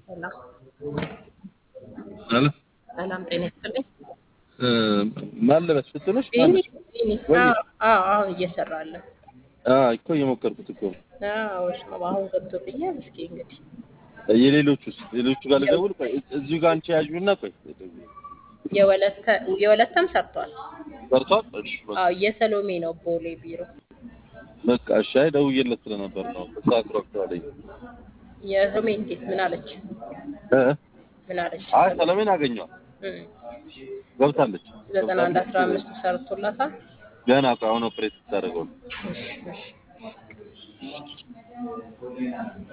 ሰላም አለ ሰላም፣ ጤና ይስጥልኝ። ማን ልበስ ስትልሽ ክሊኒክ ክሊኒክ ወይ? አዎ፣ አዎ፣ አሁን እየሰራለ እኮ እየሞከርኩት እኮ ነው። አዎ፣ እሱ ነው አሁን ገብቶብኛል። እስኪ እንግዲህ የሌሎቹስ ሌሎቹ ጋር ልደውል? ቆይ እዚሁ ጋር አንቺ ያዥውና ቆይ የወለተ የወለተም ሰርቷል። በርቷል። እሺ በቃ አዎ፣ የሰሎሜ ነው ቦሌ ቢሮ። በቃ እሺ። አይ ደውዬለት ስለነበር ነው ሰዓት ረክቷለኝ። የሰሎሜ እንዴት ምን አለች? እ ምን አለች? አይ ሰለሜን አገኘዋል እም፣ ገብታለች። ዘጠና አንድ አስራ አምስቱ ሰርቶላታል። ገና ቆይ አሁን ኦፕሬት ስታደርገው ነው። እሺ፣ እሺ